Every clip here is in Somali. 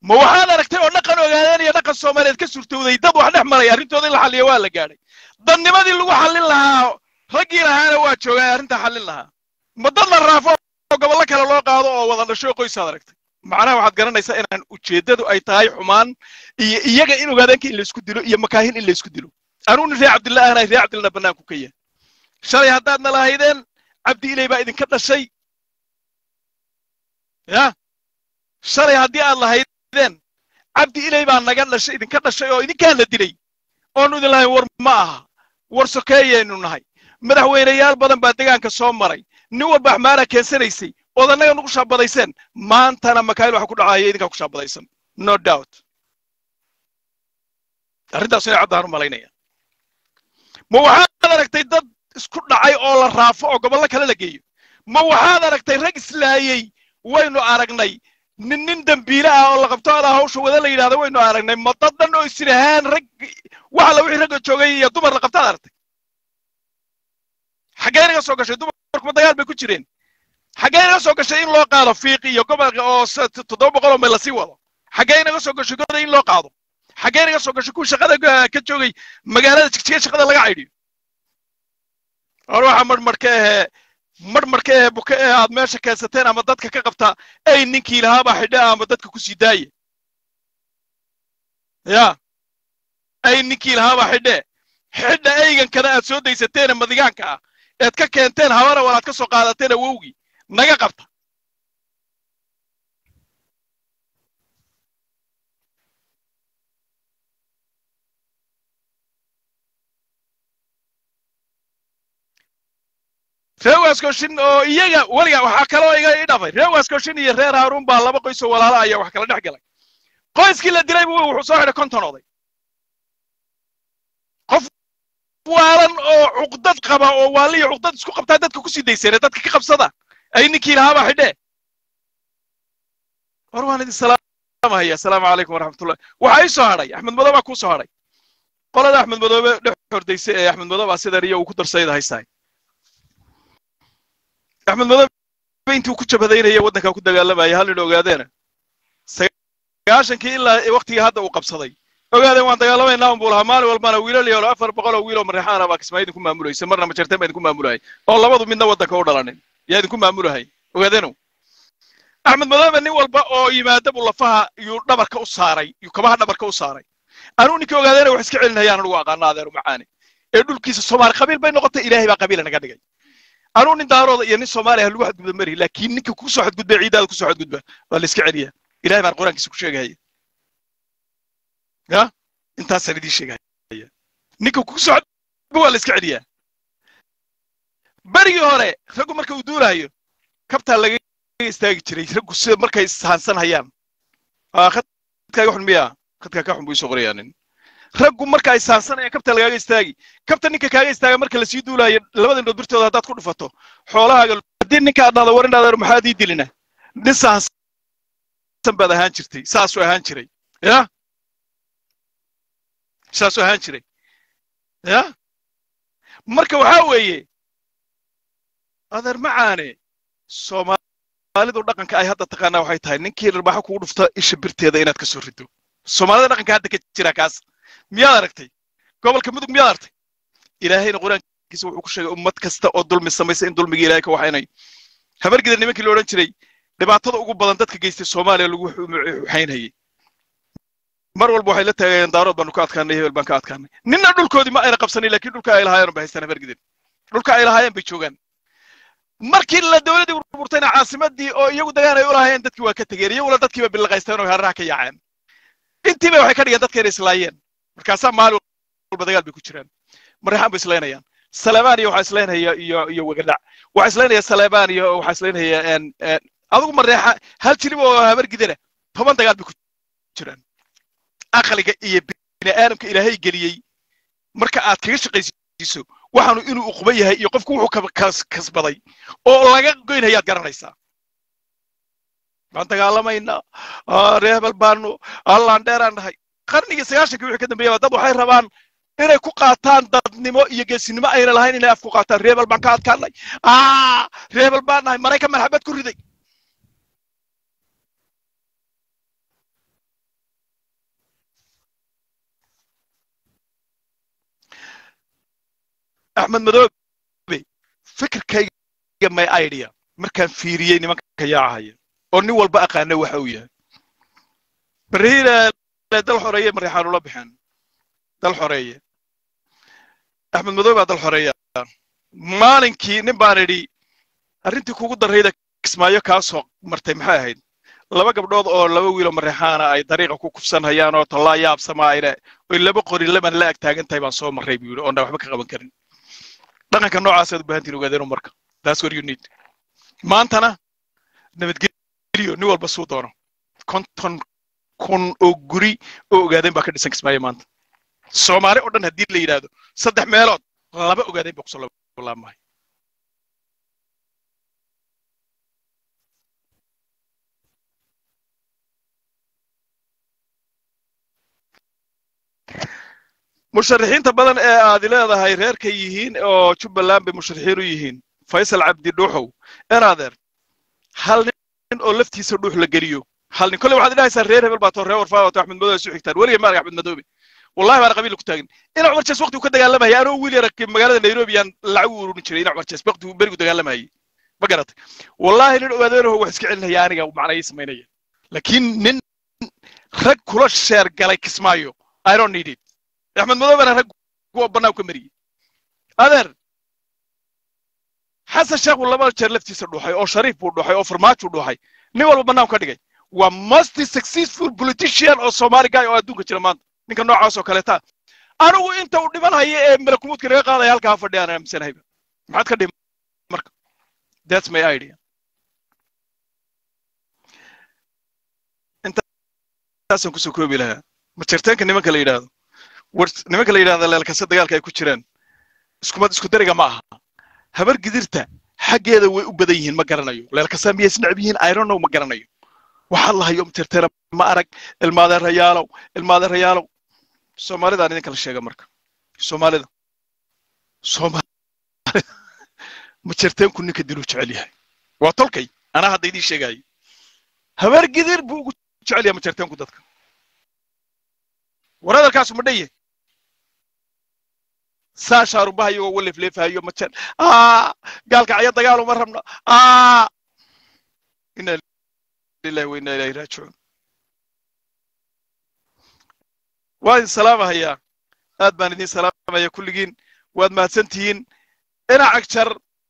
ma waxaad aragtay oo dhaqan ogaadeen iyo dhaqan soomaaliyeed ka suurtowday dad wax dhex maraya arrintooda in la xalliyo waa la gaadhay dadnimadii lagu xallin lahaa raggii lahaana waa joogaan arrintaa xallin lahaa ma dad la raafo oo gobollo kale loo qaado oo wada dhasho qoysaad aragtay macnaha waxaad garanaysaa inaan ujeeddadu ay tahay xumaan iyo iyaga in ogaadeenka in laysku dilo iyo makaahin in laysku dilo anuu nin reer cabdillah ahnahay reer cabdillahna bannaanku ka yahay shalay haddaadna lahaydeen cabdi ilay baa idinka dhashay ya shalay haddii aad lahaydeen cabdi ilay baa naga dhashay idinka dhashay oo idinkaan la dilay oonu idin lahayn war ma aha war sokeeyaynu nahay madaxweyneyaal badan baa degaanka soo maray nin walba axmaara keensanaysay ood annaga nugu shaabadayseen maantana makaayil waxa ku dhacaya idinkaa ku shaabadaysan no doubt arrintaas inay caddaan u malaynaya ma waxaad aragtay dad isku dhacay oo la raafo oo gobollo kale la geeyo ma waxaad aragtay rag islaayey waynu aragnay nin nin dembiile ah oo la qabto adaa hawsha wada la yidhahda waynu aragnay ma dad dhan oo isirahaan rag wax alla wixii ragga joogay iyo dumar la qabtaad aragtay xaggee naga soo gashay dumarkuma dagaal bay ku jireen xaggee naga soo gashay in loo qaado fiiq iyo gobolka oo toddoba boqol oo mayl lasii wado xaggee naga soo gashay goda in loo qaado xaggee naga soo gashay kuwa shaqada ka joogay magaalada jigjiga shaqada laga caydhiyo or waxa marmarka ahee marmarka ahee buka eh aad meesha keensateen ama dadka ka qabtaa ay ninkii lahaabaa xidhe ama dadka ku sii daaya ya ay ninkii lahaabaa xidhe xidha eygankada aad soo daysateene madigaanka ah eed ka keenteen habara walaad ka soo qaadateen awowgii naga qabta reer waaskoshin oo iyaga weliga waxaa kaloo iga ii dhafay reer waaskoshin iyo reer haaruun baa laba qoys oo walaala ayaa wax kala dhex galay qoyskii la dilay buu wuxuu soo xidhay konton oday qof waalan oo cuqdad qaba oo waaliyo cuqdad isku qabtaa dadka ku sii dayseen dadka ka qabsada ay ninkii lahaabaa xidhe war waan idin salaamahaya asalaamu calaykum waraxmatullah waxaa ii soo hadhay axmed madoobe baa kuu soo hadhay qolada axmed madoobe dhex hordaysa ee axmed madoobe baa sida riyo uu ku darsayda haystahay axmed madoobe intuu ku jabhadaynaya waddankaa ku dagaalamaya hal nin ogaadeena sagaashankii ilaa waktigii hadda uu qabsaday ogaadeen waan dagaalamaynaa un buu lahaa maalin walbana wiilal iyo afar boqol oo wiil oo mareexaana baa kismaa idinku maamulaysa marna majarteen baa idinku maamulahay oo labadu midna waddanka u dhalanin yaa idinku maamulahay ogaadeenu axmed madoobe nin walba oo yimaada buu lafaha yuu dhabarka u saaray yuu kabaha dhabarka u saaray anuu ninkii ogaadeena wax iska celinayaan anugu aqaana adeeru macaani ee dhulkiisa soomaali qabiil bay noqotay ilaahay baa qabiila naga dhigay anuu nin daarooda iyo nin soomaaliya lagu xadgudba mari laakiin ninka ku soo xadgudba ciidaada ku soo xadgudba waa la iska celiyaa ilahay baan qur-aankiisa ku sheegahaya ya intaasaan idiin sheegahaya ninka ku soo xadgudba waa la iska celiyaa berigii hore raggu marka uu duulaayo kabtaa laga istaagi jiray raggu sida markay ishaansan hayaan khadkaaga xun miyaa khadkaa ka xun buu isoo qorayaa nin raggu marka ay saansanayaan kabta lagaaga istaagi kabta ninka kaaga istaaga marka lasii duulaayo labada indhood birtooda haddaad ku dhufato xoolahaaga haddii ninka aad dhahdo war indhaadar maxaad ii dilina nin saansan baad ahaan jirtay saasuu ahaan jiray ya saasuu ahaan jiray ya marka waxaa weeye adeer macaane soomaalidu dhaqanka ay hadda taqaanaa waxay tahay ninkii dharbaaxo kugu dhufta isha birteeda inaad ka soo rido soomaalida dhaqanka hadda ka jira kaas miyaad aragtay gobolka mudug miyaad aragtay ilaahayna qur-aankiisa wuxuu ku sheegay ummad kasta oo dulmi samaysa in dulmiga ilahay ka waxaynayo habargida nimankii la odhan jiray dhibaatada ugu badan dadka geystay soomaaliya lagu waxaynayay mar walba waxay la taagayeen daarood baanu ka adkaanay hebel baan ka adkaanay ninna dhulkoodii ma ayna qabsanin laakiin dhulka ay lahaayeen ba haystaan habargidin dhulka ay lahaayeen bay joogaan markii la dowladdii burburtayna caasimadii oo iyagu dagaan ay u lahaayeen dadkii waa ka tegeen iyaguna dadkiiba bilaqaysteen oo hareeraha ka yaaceen intiiba waxay ka dhigeen dadka inay islaayeen markaasaa maalin walba dagaal bay ku jiraan mareexaan bay islaynayaan saleebaan iyo waxaa islaynaya iyo iyo wegadhac waxaa islaynaya saleebaan iyo waxaa islaynaya adigu mareexa hal jilib oo habargidana toban dagaal bay ku jiraan aqliga iyo bini aadamka ilaahay geliyey marka aad kaga shaqaysiiso waxaanu inuu uquba yahay iyo qofku wuxuu kasbaday oo laga goynhayaad garanaysaa waan dagaalamaynaa reebel baanu allaan dheeraan nahay qarnigii sagaashankii wixii ka dambeeyaba dad waxay rabaan inay ku qaataan dadnimo iyo geesinimo ayna lahayn inay af ku qaataan reebel baan ka adkaanay reebel baan nahay maraykan marxabad ku riday axmed madoobe fikirkayga my idea markaan fiiriyey nimanka yaacahaya oo nin walba aqaana waxa uu yahay barihiina dal xoreeye marixaan ula baxeen dal xoreeye axmed madoobe baa dal xoreeya maalinkii nin baan idhi arrintii kugu darrayda kismaayo kaa soo martay maxay ahayd laba gabdhood oo laba wiiloo marreexaana ay dariiqa ku kufsan hayaan oo tallaa yaabsamaayne oy laba qori laban la ag taagan tahay baan soo marray buu yidhi oona waxba ka qaban karin dhaqanka noocaas aad u baahantiin ogaadeenu marka that's what you need maantana nabadgelyo nin walba suu doono konton kun oo guri oo ogaadeen baa ka dhisan kismaayo maanta soomaali oo dhan haddii la yidhaahdo saddex meelood laba ogaadeen baa kusoo laabmahay musharaxiinta badan ee aad leedahay reerka yihiin oo jubbaland bay musharaxiin u yihiin faysal cabdi dhuuxow enaadeer hal nin oo laftiisa dhuux la geliyo hal nin kolle waxaad idhahaysaa reer hebel baa too reer warfaa wato axmed madoobe isu xigtaan weligay maarag axmed madoobe wallahi baana qabiil ku taagin ina cumar jees waqti uu ka dagaalamaya anoo wiil yara magaalada nairobi yaan lacag u ururin jiray ina cumar jees waqti uu berigu dagaalamayay ma garatay wallahi nin ogaadeeraho wax iska celinaya aniga macna ii samaynaya laakiin nin rag kula sheer galay kismaayo i don't need it axmed madoobena rag kuwa bannaan ka mariyey adeer xasan sheekh buu laba jeer laftiisa dhuuxay oo shariif buu dhuuxay oo farmaajo dhuuxay nin walba bannaan ka dhigay waa most successful politician oo soomaali guy oo adduunka jira maanta ninka noocaas oo kaleeta anigu inta uu dhiman haya ee malakumuudka naga qaadaya halkaa fadhiya aan aaminsanahayba maxaad ka dhimi marka that's my idea intaasaan kusoo koobi lahaa majarteenka nimanka la yidhaahdo war nimanka la yidhahda leelkase dagaalka ay ku jiraan iskumad isku dariga ma aha habar gidirta xaggeeda way u badan yihiin ma garanayo leelkasa miyay isnacb yihiin ironow ma garanayo waxaa lahayo majarteena ma arag ilmaadeerayaalow ilmaadeerayaalow soomaalidaan idin kala sheega marka soomaalida soomaalida majarteenku ninka diluu jecel yahay waa tolkay anaa hadda idiin sheegayo habar gidir buu ugu jecel yahay majarteenku dadka war hadalkaasu ma dhaye saa shaarubaha iyagoo walefleefahayo majan gaalka caya dagaal uma rabno ina lillahi wa inna ilahi raajicuun waa idin salaamahayaa aad baan idin salaamaya kulligiin waad mahadsan tihiin dhinac jar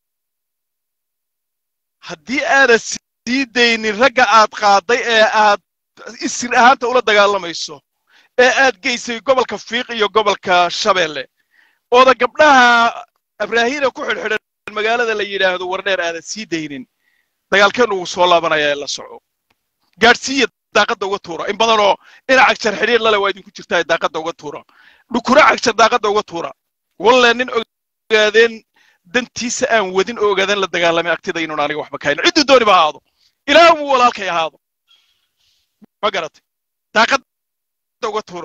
haddii aadan sii daynin ragga aad qaaday ee aad isir ahaanta ula dagaalamayso ee aad geysay gobolka fiiq iyo gobolka shabeelle ooda gabdhaha abraahiina ku xidhxidhan magaalada la yidhaahdo wardheer aadan sii daynin dagaalkeenu wuu soo laabanaya ee la soco gaadhsiiya daaqadda uga tuura in badanoo ina cagjar xidhiir lale waa idinku jirtaa daaqadda uga tuura dhukura cagjar daaqadda uga tuura walle nin ogaadeen dantiisa aan wadin oo ogaadeen la dagaalamay agtida inuun aniga waxba kahayn cidduu dooni ba ahaado ilaa muu walaalkay ahaado ma garatay daaqadda uga tuuro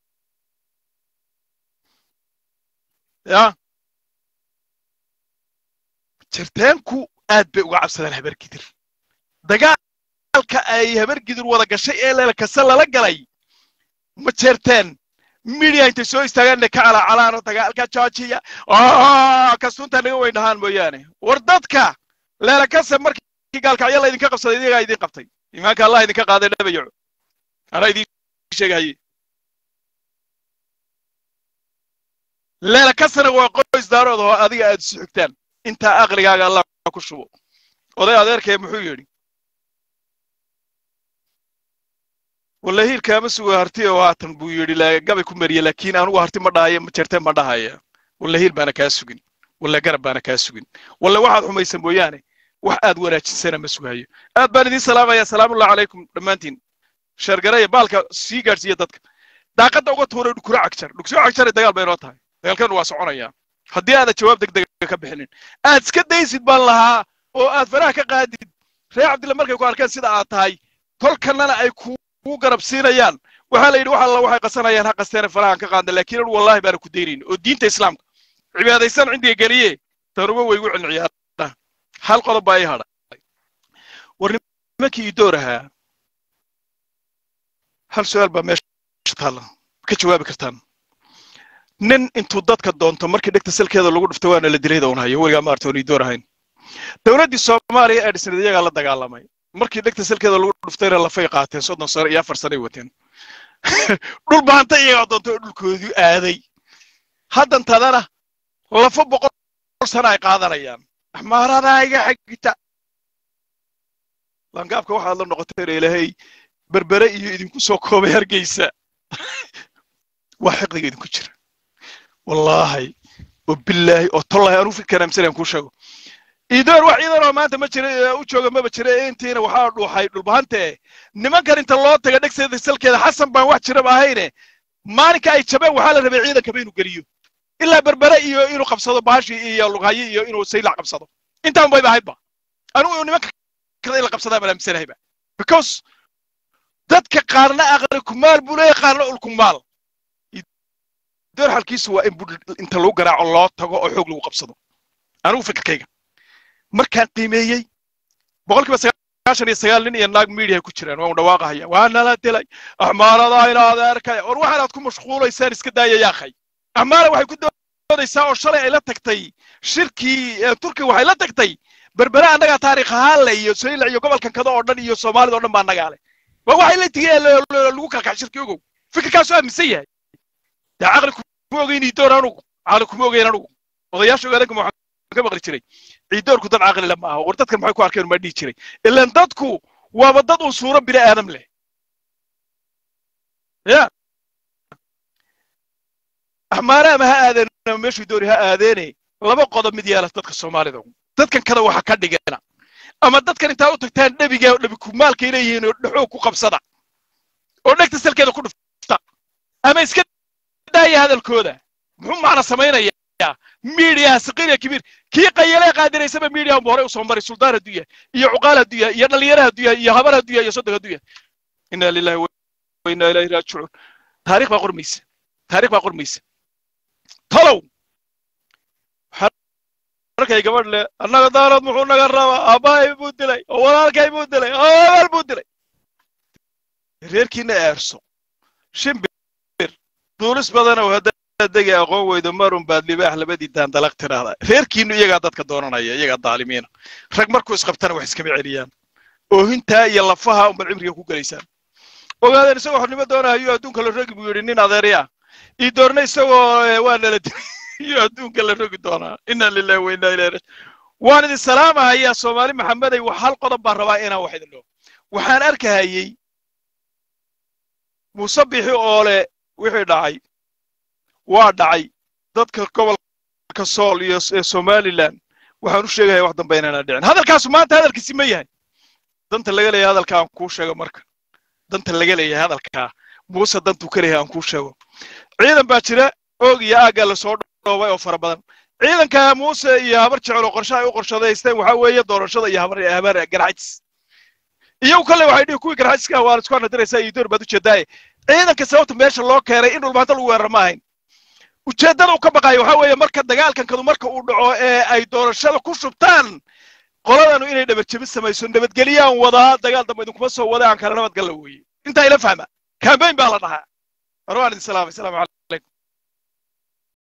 ya jirteenku aad bay uga cabsadaan habar gidir dagaalka ay habar gidir wada gashay ee leelkase lala galay ma jeerteen midiya intay soo istaagaanna ka calacalaano dagaalka joojiya kasunta naga weyn dhahaan mooyaane war dadka leelakase markii gaalkacyo la idinka qabsaday iyagaa idin qabtay imaanka allah idinka qaaday dhabayaco anaa idin sheegahaye leelakasana waa qoys daarood oo adiga aad isu xigtaan intaa aqligaaga allah ku shubo oday adeerkee muxuu yidhi walle hiilkaama suga harti oo haatan buu yidhi gabay ku mariye laakiin anugu harti ma dhahaye majerte ma dhahaya walle hiil baana kaa sugin walle garab baana kaa sugin walle waxaad xumaysa mooyaane wax aad wanaajisana ma sugayo aad baan idiin salaamaya salaamullahi calaykum dhammaantiin sheergaraya baalka sii gaadhsiiya dadka daaqadda uga tuuray dhukuro cagjar dhuksoo cagjare dagaal bay noo tahay dagaalkeenu waa soconaya haddii aadan jawaab degdega ka bixinin aad iska daysid baan lahaa oo aad faraha ka qaadid reer cabdilla markay ku arkeen sida aad tahay tolkanana ay kuu garab siinayaan waxaa la yidhi wax alla waxay qasanayaan ha qasteena farahan ka qaadna laakiin anu wallahi baana ku daynayn oo diinta islaamka cibaadaysan cindiga geliye tanuba way igu celin ciyaaraha hal qodob baa ii hadhay war nimankii ii door ahaa hal su-aal baa meesha taalla ka jawaabi kartaan nin intuu dadka doonto markii dhegta salkeeda lagu dhufto waana la dilay doon hayo weligaa maarta oonay door ahayn dowladdii soomaaliya ee dhisnayd iyagaa la dagaalamay markii dhegta salkeeda lagu dhuftayna lafay qaateen soddon sano iyo afar sanay wateen dhul baanta iyagaa doonto oo dhulkoodii aaday haddantadana lafo boqol sana ay qaadanayaan axmaaradaa iga xigta langaabka waxaad la noqoteen ilaahay berbere iyo idinku soo koobay hargeysa waa xiqdiga idinku jira wallaahi oo bilaahi oo tollahi anuu fikran amsalan kuu sheego iidoor wax ciidan oo maanta ma jira u jooga maba jira intiina waxaa dhuuxay dhulbahante nimankan inta loo taga dhegseeda salkeeda xasan baan wax jiraba ahayne maalinka ay jabeen waxaa la rabay ciidankaba inuu geliyo ilaa berbere iyo inuu qabsado baashi iyo lughaye iyo inuu saylac qabsado intaan bayba ahaydba anugu nimanka kada in la qabsadaa baan aaminsanahayba because dadka qaarna aqli kumaal buu leeyahay qaarna ulkumaal door xalkiisu waa in inta lagu garaaco loo tago oo xoog lagu qabsado anugu fikirkayga markaan qiimeeyey boqolkiiba sagaashan iyo sagaal nin iyo naag media ku jiraan waan dhawaaqahaya waa nala dilay axmaaradaa ina adeerkaya war waxaanaad ku mashquulaysaan iska daaya yaakhay axmaara waxay ku doodaysaa oo shalay ay la tagtay shirkii turkiga waxay la tagtay berbere annagaa taariikh ahaan le iyo saylac iyo gobolkan kada oo dhan iyo soomaalida o dhan baa annagaa leh waa waxay la tigeen lagu kalkax shirkii ogow fikirkaasu aaminsan yahay dee caqli kuma ogeyn iidoor anugu caqli kuma ogeyn anugu odayaasha ogaadanka waxaan ka maqli jiray ciidoorku dad caqli le ma aha war dadkan maxay ku arkeen maa dhihi jiray ilaan dadku waaba dad uu suuro bini aadam leh ya axmaare ama ha aadeen ama meeshuu doori ha aadeene laba qodob mid yeela dadka soomaalida dadkan kada waxa ka dhigana ama dadkan intaa u tagtaan dhebiga dhebi kumaalkay leeyihiin oo dhexoog ku qabsada oo dhegta salkeeda ku dhufta ama iska daaya hadalkooda muxuu macna samaynayaa miidiyaha saqiiriya kibiir kii qayalee qaadiraysaba miidiyaha unba horey usoo maray suldaan hadduu yahay iyo cuqaal hadduu yahay iyo dhalinyaro hadduu yahay iyo habar hadduu yahay iyo soddon hadduu yahay inna lillahi wa inna ilayhi raajicuun taariikh baa qormaysa taariikh baa qormaysa tolow markay gabadh le annaga daarood muxuu naga rabaa aabbahay buu dilay oo walaalkay buu dilay oo abaal buu dilay reerkiina eerso shimbir duulis badanow haddaad degi aqoon weydo marun baad libaax labadii daandalaq tidhaahdaa reerkiinu iyagaa dadka doonanaya iyagaa daalimiina rag markuu isqabtana wax iskama celiyaan oohintaa iyo lafaha unbaad cibriga ku gelaysaan ogaadeen isagoo xornimo doonahayo adduunka la rogi buu yidhi nin adeerya ii doorna isagoo waa nala dilay iyo adduunka la rogi doonaa inna lillahi wa inna ilayhi raji waan idin salaamahayaa soomaali maxamedey wax hal qodob baan rabaa inaan wax idin dhaho waxaan arkahayey muuse bixi oole wixii dhacay waa dhacay dadka gobolka sool iyo ee somaliland waxaan u sheegaya wax dambe inaana dhicin hadalkaasu maanta hadalkiisi ma yahay danta laga leeyahay hadalkaa aan kuu sheego marka danta laga leeyahay hadalkaa muuse dantuu ka leeyahay aan kuu sheego ciidan baa jira oog iyo aaggaa lasoo dhoobay oo fara badan ciidanka muuse iyo habar jecel oo qorshe ay u qorshadaysteen waxaa weeye doorashada iyo habar habar garxajis iyagu kale waxay dhihi kuwii garxajiska waa isku anadiraysaa iyo door baad ujeedaaye ciidanka sababta meesha loo keenay in dhulbaanta lagu weeraro ma ahayn ujeeddada uu ka baqayo waxaa weeye marka dagaalkankadu marka uu dhaco ee ay doorashada ku shubtaan qoladanu inay dhabarjebin samayso nabadgeliyaan wadaa dagaal dambe idinkuma soo wada aan kala nabadgalla weeye intaa ila fahma kambayn baa la dhahaa war waan idin salaamay salaam